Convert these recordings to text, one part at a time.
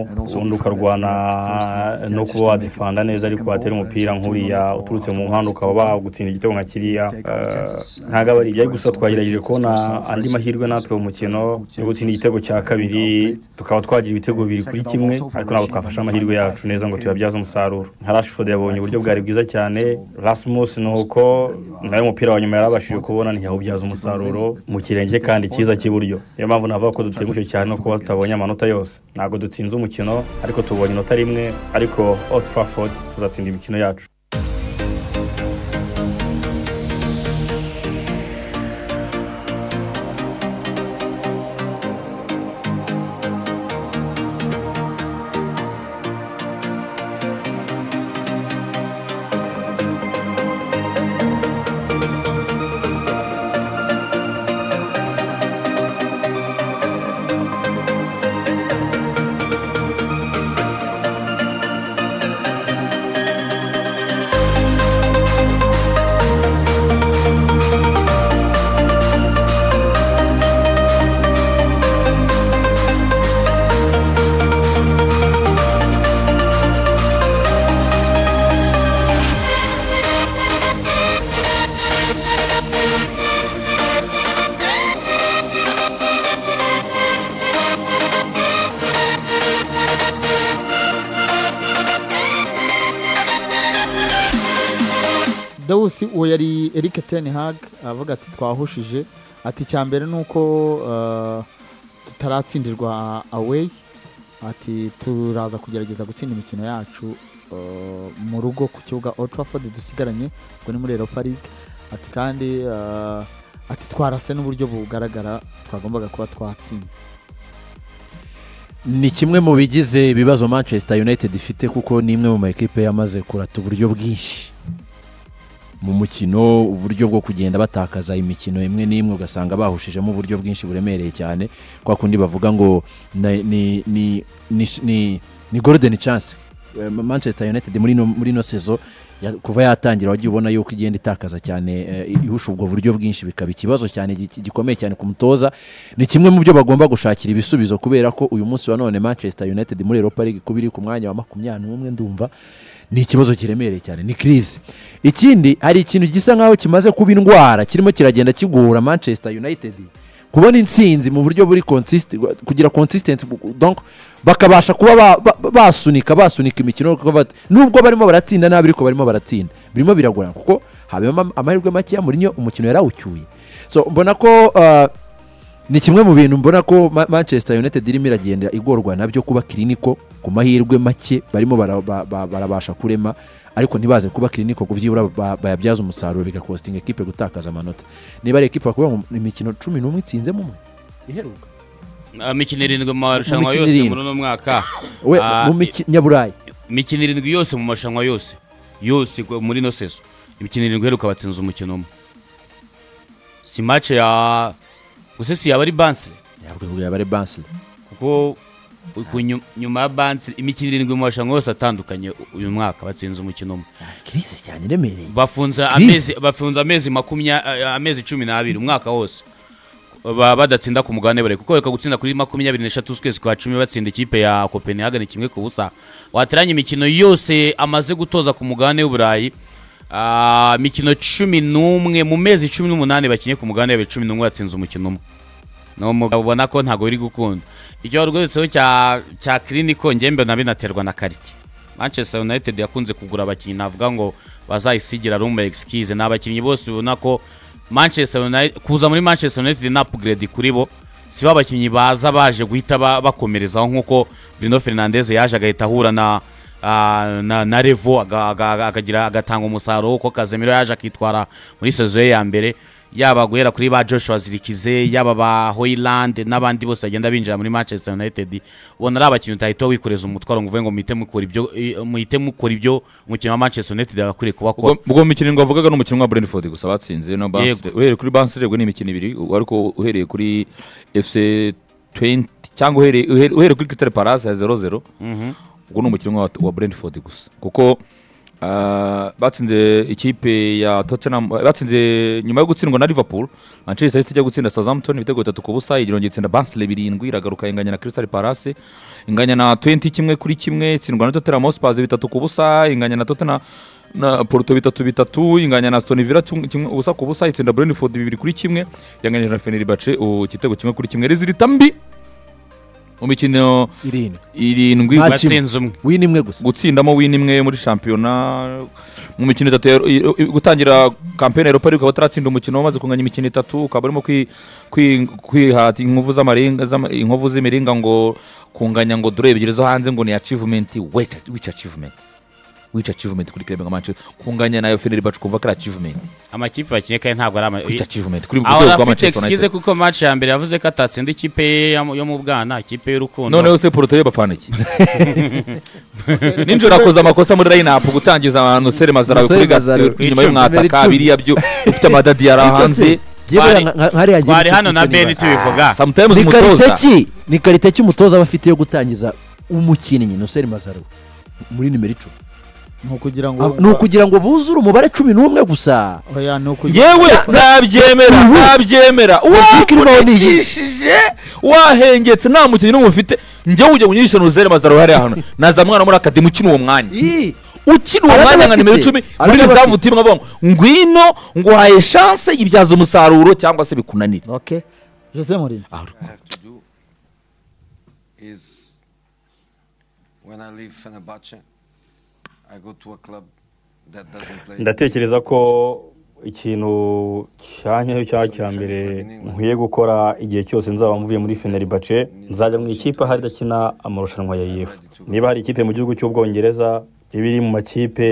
ubundi ukarwana no kuba wadefanda neza ariko watera umupira nk'uriya uturutse mu muhanda ukaba wagutsinda igitego nka kiriya ntabwo aba ari ibyo gusa twagerageje kubona andi mahirwe natwe mu mukino yo gutsinda igitego cya kabiri tukaba twagira ibitego bibiri kuri kimwe ariko ntabwo twafashe amahirwe yacu neza ngo tuyabyaze umusaruro nka rashford yabonye uburyo bwari bwiza cyane rasmus ni uko nawe umupira wa nyuma yarabashije kubona ntiyawubyaza umusaruro mu kirenge kandi cyiza cy'iburyo niyo mpamvu navuga ko dutengushye cyane no kuba tutabonye amanota yose ntabwo dutsinze umukino ariko tubonye inota rimwe ariko old trafford tuzatsinda imikino yacu dawusi uwo yari erike tenihag avuga ati twahushije ati icya mbere ni uko eh, tutaratsindirwa aweyi ati turaza kugerageza gutsinda imikino yacu eh, mu rugo ku kibuga Old Trafford dusigaranye ubwo ni muri europa league ati kandi eh, ati twarase n'uburyo bugaragara twagombaga kuba twatsinze ni kimwe mu bigize ibibazo manchester united ifite kuko ni imwe mu makipe yamaze kurata uburyo bwinshi mu mukino uburyo bwo kugenda batakaza imikino imwe n'imwe ugasanga bahushijemo uburyo bwinshi buremereye cyane kwa kundi bavuga ngo na- ni ni ni ni- ni golden chance Eh, manchester united muri ino muri ino sezo ya- kuva yatangira wagiye ubona yuko igenda itakaza cyane eh, ihusha ubwo buryo bwinshi bikaba ikibazo cyane gi- gikomeye cyane ku mutoza ni kimwe mu byo bagomba gushakira ibisubizo kubera ko uyu munsi wa none manchester united muri europa league kuba iri ku mwanya wa makumyabiri n'umwe ndumva ni ikibazo kiremereye cyane ni kirize ikindi hari ikintu gisa nkaho kimaze kuba indwara kirimo kiragenda kigora manchester united kubona intsinzi mu buryo buri consist kugira consistent donc bakabasha kuba ba- ba- basunika basunika imikino kuko bat- nubwo barimo baratsinda nabi ariko barimo baratsinda birimo biragorana kuko habamo ama- amahirwe makeya muri yo umukino yarawucyuye so mbona ko uh, ni kimwe mu bintu mbona ko Ma- manchester united irimo iragenda igorwa nabyo kuba kiriniko ku mahirwe make barimo bara- ba- ba- barabasha kurema ariko ntibaze kuba kiriniko ku byibura ba- bayabyaza umusaruro bigakostinga ekipe gutakaza amanota niba ari ekipe bakubwira ngo imikino cumi n'umwe itsinzemo umwe iheruka imikino irindwi mu marushanwa mikino yose irindwi. muri uno mwaka we Ah, mu miki- nyaburayi imikino irindwi yose mu marushanwa yose yose gwe- muri ino sezo imikino irindwi iheruka batsinze umukino umwe si mace ya gusa si yaba ari bansire yabwiye abari bansi kuko u- ku nyu- nyuma ya bansire imikino irindwi mu marushanwa yose atandukanye u- uyu mwaka batsinze umukino umwe kirisi cyane iremereye bafunze Chris. amezi bafunze amezi makumyabiri amezi cumi n'abiri umwaka wose Ba- badatsinda ku mugabane bare kuko reka gutsinda kuri makumyabiri n'eshatu z'ukwezi kwa cumi batsinda ikipe ya copenhagen kimwe ku busa wateranye imikino yose amaze gutoza ku mugabane w'uburayi Ah, imikino cumi n'umwe mu mezi cumi n'umunani bakinye ku mugabane w'uburayi cumi n'umwe batsinze umukino umwe ni umugabo ubona ko ntabwo biri gukunda icyo warwitseho cya cya kiriniko ngembe na binaterwa na karite manchester united yakunze kugura abakinnyi navuga ngo bazayisigira rume excuse ni abakinnyi bose ubona ko manchester united kuza muri manchester united ni upgrade kuri bo si ba bakinnyi baza baje guhita ba- bakomerezaho nk'uko bruno fernandez yaje agahita ahura na ah, na, na revo aga- aga- akagira agatanga umusaruro kuko kazemiro yaje akitwara muri sezo ye ya mbere yaba guhera kuri ba joshua zirikize yaba ba hoyland n'abandi bose bagenda binjira muri manchester united ubona ari abakinnyi utahita wikoreza umutwaro ngo uvuge ngo muhite mukora ibyo i- muhite mukora ibyo umukino wa manchester united yagakwiriye kuba akora ubwo ubwo mukino ngo wavugaga ni umukino wa brentford gusa batsinze na Barnsley. uhereye kuri bansi ni imikino ibiri u- ariko uhereye kuri fc 20 cyangwa uhereye uhere- uhereye kuri kitale palace ya zero zero ubwo ni umukino wa wa brentford gusa kuko Ah, batsinze ikipe ya tottenham batsinze nyuma yo gutsindwa na liverpool manchester city ijya gutsinda southampton ibitego bitatu ku busa igira ngo itsinda bansile birindwi iragaruka inganya na crystal palace inganya na 20 kimwe kuri kimwe itsindwa na tottenham hotspurs bitatu ku busa inganya na tottenham na porto bitatu bitatu inganya na stone villa tung- kimwe ubusa ku busa itsinda brentford bibiri kuri kimwe yanganyije na fenerbahce ubu igitego kimwe kuri kimwe rezilita mbi mu mikino irindwi irindwi Nta batsinze umwe wini imwe gusa gutsindamo win imwe muri shampiyona mu mikino itatu ya- i- i- gutangira kampeyini ya europa league ukaba utaratsinda umukino wamaze kunganya imikino itatu ukaba urimo kwi- kwi- kwihata inkovu z'amarenga- z'ama- inkovu z'imiringa ngo kunganya ngo dore ebyiri zo hanze ngo ni achievement wait which achievement which achievement kuri kirebe nka manchester kunganya nayo fenerbahce kumva ko ari achievement amakipe bakinnye kandi ntabwo ari ama which achievement kuri ku aho rwego rwa afite manchester excuse united kuko match ya mbere yavuze ko atatsinda ikipe ye ya mu- yo mu bwana ikipe y'urukundo noneho se porotoye bapfana iki ninjoro akoze amakosa muri line up gutangiza abantu sere mazarawe kuri Marcel ga- Mazarawe ku inyuma icumi, y'umwataka icumi. biriya byo ufite amadadi yari hanze Twari- nkariya twari hano na ben tubivuga sometimes ni umutoza kariteki ni kariteki umutoza aba afite yo gutangiza umukinnyi noseri mazaro muri nimero icumi ni ukugira ngo ni ukugira ngo buzure umubare cumi n'umwe gusa oya ni ukugira yewe ntabyemera ntabyemera wakunikishije wahengetse nta mukinnyi n'umwe ufite njyewe ujya kunyishyura uruzere mazarawe hariya hano nazamwana muri akademi ukina uwo mwanya Ii, ukina uwo Arabafite. mwanya nka nimero icumi muri Arabafite. rizavu timu ngo ngwino nguhaye shanse ibyaza umusaruro cyangwa se bikunanire okay jose muri have to do is when I leave Fenerbahce, I go to a club that doesn't play. ndatekereza ko ikintu cyanyayo cyangwa cya mbere nkwiye gukora igihe cyose nzaba mvuye muri fenerbahce nzajya mu ikipe ahari idakina amarushanwa ya yefu niba hari ikipe mu gihugu cy'ubwongereza iba iri mu makipe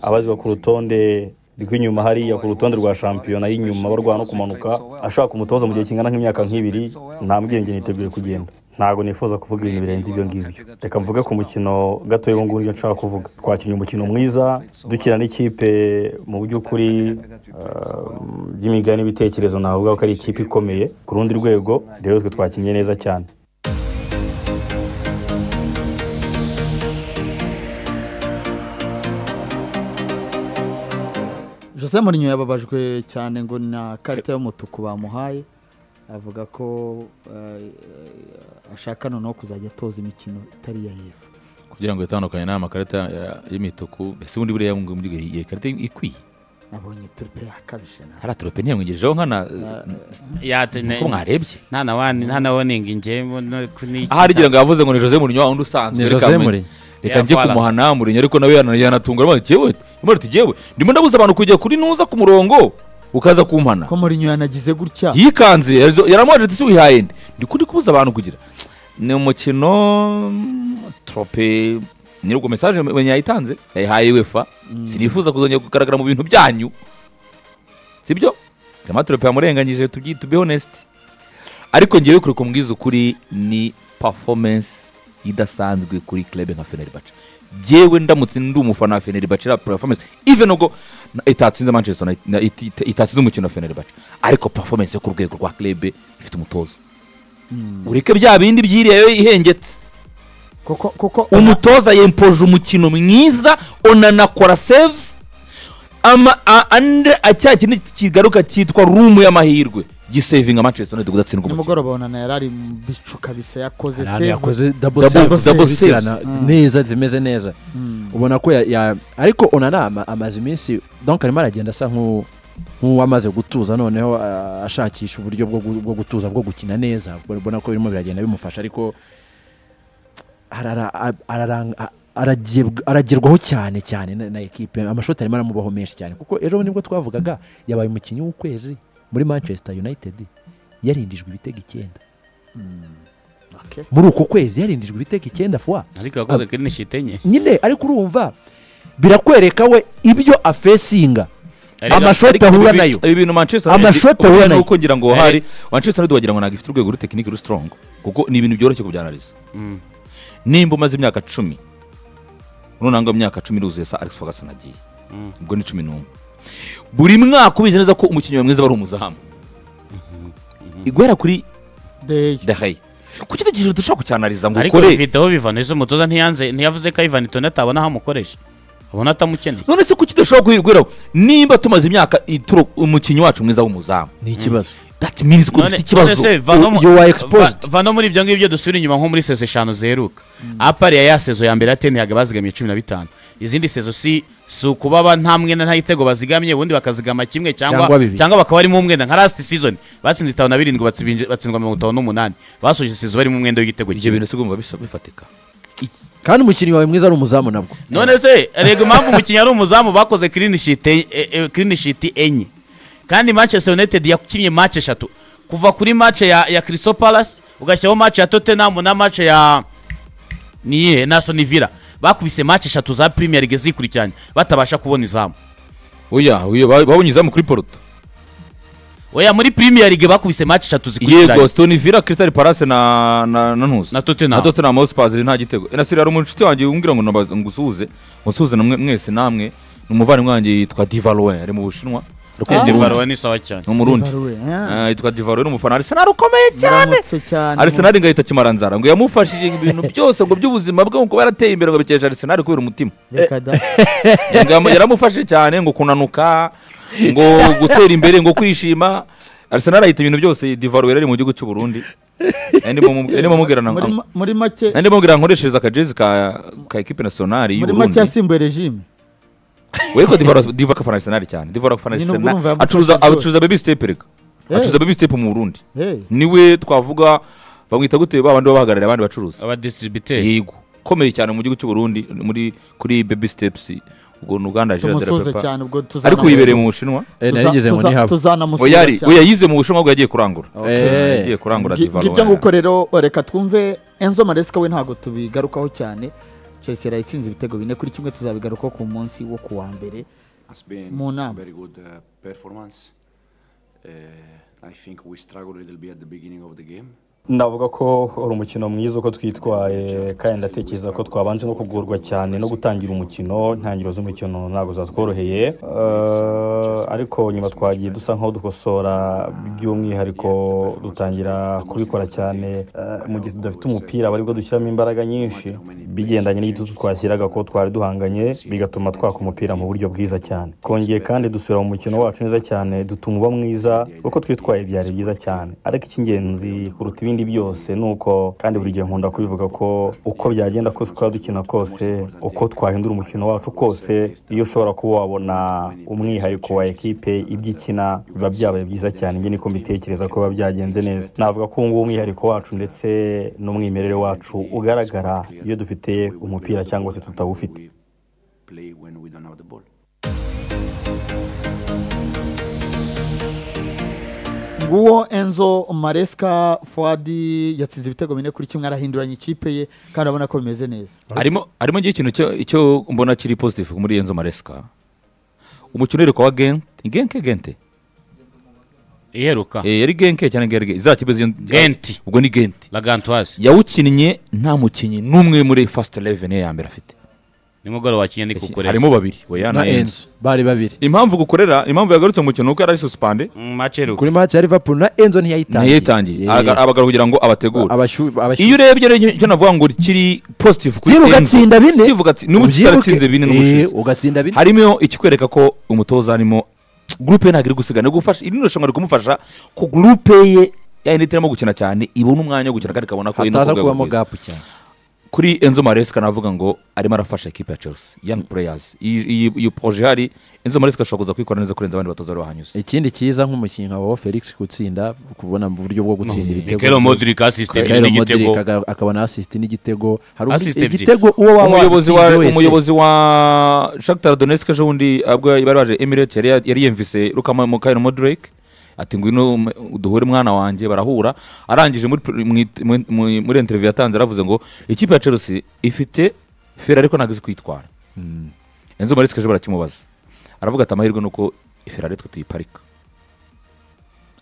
abazwa ku rutonde rw'inyuma hariya ku rutonde rwa shampiyona y'inyuma barwana no kumanuka ashaka umutoza mu gihe kingana nk'imyaka nk'ibiri nta bwenge niteguye kugenda ntabwo nifuza kuvuga ibintu birenze ibyo ngibyo reka mvuge ku mukino gato y'ubu ngubu ibyo nshaka kuvuga twakinnye umukino mwiza dukina n'ikipe mu by'ukuri um, by'imigani n'ibitekerezo navuga ko ari ikipe ikomeye ku rundi rwego rero twe twakinnye neza cyane jose murinyo yababajwe cyane ngo na karita y'umutuku bamuhaye avuga ko eh, ashaka noneho kuzajya atoza imikino itari iya yefu kugira ngo itandukanye n'amakarita y'imituku ese ubundi buriya ngo muri iyi karita ikwiye nabonye turipe yakabije nawe hariya turope ntiyamwigejeho nkana Yate- uko mwarebye nta na wani nta na woningi njye mbona ko ni iki- ahari igira ngo yavuze ngo ni jose murinyo wundi usanzwe ni reka jose mu- muri reka njye Yavara. kumuhana murinyo ariko nawe yana- yanatunga aramuha ati yewe imana ati yewe ndimo ndabuza abantu kujya kuri nuza ku murongo ukaza kumpana ko murinyo yanagize gutya yikanze yarizo- yaramuhaje ati si wihaye ndi ndi kuri kubuza abantu kugira ni umukino mm, trope nyiri ubwo mesaje mwenye yayitanze yayihaye wefa sinifuza kuzongera kugaragara mu bintu byanyu sibyo rema trope yamurenganyije tubyi to be honest ariko ngewe kuri kumbwiza ukuri ni performance idasanzwe kuri club nka Fenerbahce jewe ndamutse ndi umufana wa Fenerbahce la performance even ubwo na- itatsinze Manchester United na- it- it- itatsinze umukino wa Fenerbahce ariko performance yo ku rwego rwa club ifite umutoza ureke bya bindi byiriyeyo ihengetse kuko kuko umutoza yempoje umukino mwiza onanakora seves ama a- ande acya kindi kigaruka cyitwa rumu y'amahirwe gisevinga manchester united gudatsindwa umukino nimugoroba onana yari ari mu bicu kabisa yakoze ahantu save yakoze double Double- save double zikirana saves. Mm. neza zimeze neza Mm. ubona ko ya- ya- ariko onana ama- amaze iminsi donc arimo aragenda asa nk'u- nk'uwamaze gutuza noneho ah, ashakisha uburyo bwo gu- bwo gutuza bwo gukina neza ubona ko birimo biragenda bimufasha ariko arara- a- ararang- a- aragiye- aragerwaho cyane cyane na na ekipe amashoti arimo aramubaho menshi cyane kuko ejo nibwo twavugaga yabaye umukinnyi w'ukwezi muri manchester united yarindijwe ibitego icyenda Okay. muri uko kwezi yarindijwe ibitego icyenda fwa ariko yakoze kuri nishite enye nyine ariko urumva birakwereka we ibyo afesinga Ariko- amashoti ahura nayo ibi bintu manchester Amashoti ahura ubona nayo. nuko ngira ngo hari manchester united wagira ngo ntabwo ifite urwego rutekinike ruri strong kuko ni ibintu byoroshye kubyanariza Mm. nimba umaze imyaka cumi nunanga imyaka cumi iruzuye sa alex ferguson agiye ubwo ni cumi n'umwe buri mwaka ubizi neza ko umukinnyi wawe mwiza bari umuzamu guhera kuri Day. dehaye ku kindi kintu dushobora kucyanariza ngo ariko ukore video biva neza umutoza ntiyanze ntiyavuze ko ivan tone atabona aho amukoresha abona atamukeneye none se kuki udashobora guhirwiraho nimba tumaze imyaka ituro umukinnyi wacu mwiza w'umuzamu ni ikibazo that means ko none dufite none ikibazo se va no mu- You are exposed. va- va no muri ibyo ngibyo dusubire inyuma nko muri sezo eshanu zeruka apari ya ya sezo ya mbere yatentehaga bazigamiye cumi na bitanu izindi sezo si si ukuba ba- nta mwenda nta gitego bazigamye ubundi bakazigama kimwe cyangwa Cyangwa bibiri. cyangwa bakaba barimo umwenda nka last season batsinze itanu na birindwi batsibinje- batsindwa mirongo itanu n'umunani basoje sezo barimo umwenda w'igitego ibyo kimwe bintu sigomba bifatika kandi umukinnyi wawe mwiza ari umuzamu nabwo none se rega impamvu umukinnyi ari umuzamu bakoze clean sheet e- e- e- clean sheet enye kandi manchester united yakinnye match eshatu kuva kuri match ya, ya crystal palace ugashyiraho match ya tottenham na match ya niye nason villa bakubise match eshatu za premier league zikurikiranye batabasha kubona izamu oya oya ba- babonye izamu kuri poruto oya muri premier league bakubise match eshatu yego zikurikiranye stone villa crystal palace na na na ntuzi na tottenham na tottenham hotspurs nta gitego na sirari umuntu inshuti wanjye umbwira ngo nabaze- ngusuhuze ngusuhuze namwe mwese namwe ni umuvandimwe wanjye yitwa divalouin ari mu bushinwa Ari Ah. mu Burundi. Devarwa ni sawa cyane ni umurundi Divalouin, ah. Ah, yitwa divalouin ni umufana wa arsenal ukomeye cyane Muramutse cyane arsenal ngahita kimaranzara ngo yamufashije ibintu byose ngo by'ubuzima bwe ngo kuba yarateye imbere ngo bikesha arsenal kubera umutima Reka da. Ngam- yaramufashije cyane ngo kunanuka ngo gutera imbere ngo kwishima arsenal ahita ibintu byose divalouin ari mu gihugu cy'u burundi ndimo mubwira na Muri ma- muri make nandi mubwira nkoreshereza akajezi ka ka ekipe nasiyonari muri make y'uburundi yasimbuye regime weko diva diva akafana arsenal cyane diva akafana Nyine ubwo arsenal urumva yamufasha acuruza byose. acuruza baby step reka Eh. acuruza baby step mu burundi Hey, niwe twavuga bamwita gute ba bandi baba bahagarariye abandi bacuruza abadistributeri yego komeye cyane mu gihugu cy'u burundi muri kuri baby steps ubwo ni uganda jira tumusuze pepa cyane ubwo tuzana ariko wibereye mu bushinwa Eh, nari ngeze ngo ntihabe tuzanamusuza oyari oya yize mu bushinwa ubwo yagiye kurangura Eh. yagiye kurangura diva ngibyo nguko rero reka twumve enzo maresika we ntabwo tubigarukaho cyane chelsea irayitsinze ibitego bine kuri kimwe tuzabigarukaho ku munsi wo ku wa mbere has been Mu nama. very good uh, performance. Uh, I think we struggled a little bit at the beginning of the game. ndavuga ko uri umukino mwiza uko twitwaye kandi ndatekereza ko twabanje no kugorwa cyane no gutangira umukino intangiriro z'umukino ntabwo zatworoheye Eh, ariko nyuma twagiye dusa nk'aho dukosora by'umwihariko dutangira kubikora cyane eh, mu gihe tudafite umupira aba aribwo dushyiramo imbaraga nyinshi bigendanye n'igitutu twashyiraga ko twari duhanganye bigatuma twaka umupira mu buryo bwiza cyane twongeye kandi dusubira mu mukino wacu neza cyane dutuma uba mwiza uko twitwaye byari byiza cyane ariko icy'ingenzi kuruta ibindi byose ni uko kandi buri gihe nkunda kubivuga ko uko byagenda kose twaba dukina kose uko twahindura umukino wacu kose iyo ushobora kuba wabona umwihariko wa ekipe ibyo ikina biba byabaye byiza cyane njye niko mbitekereza ko biba byagenze neza navuga ko ubu ngubu umwihariko wacu ndetse n'umwimerere wacu ugaragara iyo dufite umupira cyangwa se tutawufite We play when we don't have the ball. nguwo enzo maresika fuadi yatsinze ibitego bine kuri kimwe arahinduranya ikipe ye kandi urabona ko bimeze neza harimo harimo ngira ikintu cyo- icyo mbona kiri positive muri Enzo Maresca umukino uheruka wa Gent Genk Gente iheruka eh yari Genk cyane Genk izakibe Gent. ubwo ni Gent lagantoise yawukinnye nta mukinnyi n'umwe muri first 11 ye ya mbere afite nimugoroba wakinnye ni kukureba harimo babiri oya na na Enzo enzo bari babiri impamvu gukorera impamvu yagarutse mu mukino kuko yari suspended match iheruka kuri match ya liverpool na enzo ntiyayitangiye ntiyitangiye Yeah. abagara kugira ngo abategure Abashu- abashu- iyo urebye rero icyo navuga ngo kiri positive kuri Steve Enzo. ugatsinda bine Steve ugatsi- ni umukino Ubyibuke. uratsinze bine Eh, n'umushizi ugatsinda bine harimo ikikwereka ko umutoza arimo gurupe ye ntabwo iri gusigana gufasha iri ni irushanwa riri kumufasha ko gurupe ye ya inite irimo gukina cyane ibona umwanya wo gukina kandi ikabona ko iri no hataza ku rwego kubamo rwiza. gapu cyane kuri enzo maresika navuga ngo arimo arafasha ekipe ya chelsea young players Iyi- iyi- iyi poroje ihari enzo maresika ashobora kuza kuyikora neza kurenza abandi batoza bari bahanyuze ikindi cyiza nk'umukinnyi nka wo felix kutsinda kubona mu buryo bwo gutsinda ibitego Mikhailo Modric assist ebyiri Mikhailo n'igitego. Modric aga- akabona asisiti n'igitego hari undi- Assist ebyiri. igitego uwo waba umuyobozi wa watsinze wese. umuyobozi wa Shakhtar Donetsk ejo bundi ubwo bari baje Emirates yari yari yumvise Lukama Mukayiro Modric ati ngwino um- duhure mwana wanjye barahura arangije muri pr- mu it- mu- mu- muri interview yatanze aravuze ngo ikipe ya Chelsea ifite fera ariko ntabwo izi kwitwara Enzo Maresca ejo barakimubaza aravuga ati amahirwe nuko Ferrari twe tuyiparika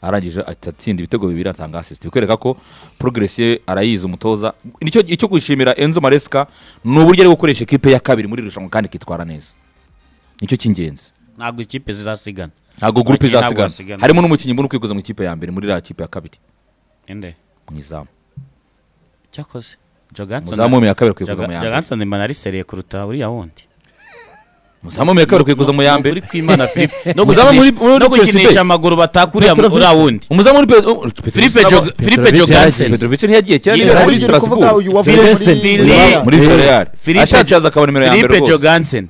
arangije ati- atsinda ibitego bibiri atanga assist bikwereka ko progress ye arayizi umutoza nicyo icyo gushimira Enzo Maresca ni uburyo ari gukoresha ekipe ya kabiri muri iri rushanwa kandi ikitwara neza nicyo cy'ingenzi ntabwo ikipe zizasigana ntabwo gurupe Abakinnyi ntabwo izasigana basigana. harimo n'umukinnyi mbona ukwikoza mu ikipe ya mbere muri iriya kipe ya kabiri inde mu izamu cyakoze joganson umuzamu w'umwe ya kabiri kwikoza mu ya mbere joganson mbana ari seriye kuruta uriya wundi muzamu mu ya kabiri ukwiye kuza mu ya mbere Ukuri kw'Imana Philippe. No Muzaba muri- gukinisha- muri no Chelsea pe. gukinisha amaguru batakuriya Petrovic- uriya wundi umuzamu muri Pe- oh, Philippe Jog- Philippe Petrovic Jogansen Petrovic ntiyagiye kera Yine yari hari muri ibyo Strasbourg muri Philippe- Villarreal Philippe- ashatse yaza akabona nimero ya mbere Philippe rwose Jogansen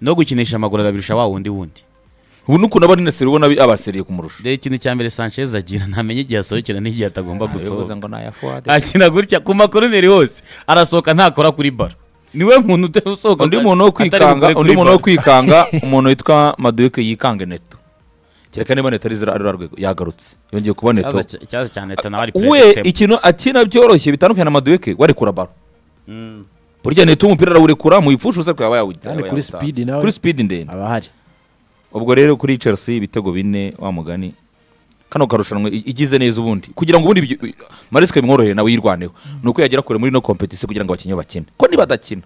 no gukinisha amaguru arabirusha wa wundi wundi ubu n'ukuntu aba ari na seri ubona abi- abaseriye kumurusha rero ikintu cya mbere Sanchez agira ntamenya igihe asohokera n'igihe atagomba gusohoka ngo naya fuade akina gutya ku makoroneri hose arasohoka ntakora kuri baro niwe muntu usohoka undi muntu wo kwikanga undi muntu wo kwikanga umuntu witwa maduke yikanga neto kereka niba neto ari zira ari rwa rwego yagarutse yongeye kuba neto ikibazo cya leta nawe ari we ikintu akina byoroshye bitandukanye na maduke warekura baro burya neto umupira arawurekura mu ipfusha usa kwaba yawujya Kandi kuri speed nawe kuri speed ndende aba ahari ubwo rero kuri Chelsea ibitego bine wa mugani kano karushanwa i- igize neza ubundi kugira ngo ubundi ibyo- Maresca bimworohere nawe yirwaneho ni uko yagera kure muri no competition kugira ngo abakinnyi bakine ko nibadakina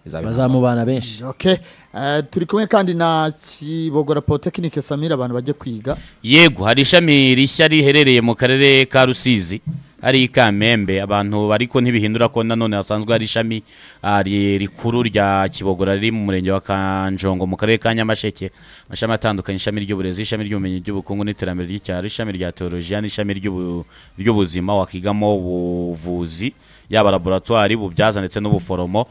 bizaba bazamubana benshi Okay. Eh, turi kumwe kandi na kibogora potekinike samira abantu bajya kwiga yego hari ishami rishya riherereye mu karere ka rusizi ari i kamembe abantu ariko ntibihindura ko nanone hasanzwe hari ishami ah, ri- rikuru rya kibogora riri mu murenge wa kanjongo mu karere ka nyamasheke amashami atandukanye ishami ry'uburezi ishami ry'ubumenyi ry'ubukungu n'iterambere ry'icyaro ishami rya teolojiya n'ishami ry'ubu- ry'ubuzima wakigamo ubuvuzi yaba laboratwari ububyaza ndetse n'ubuforomo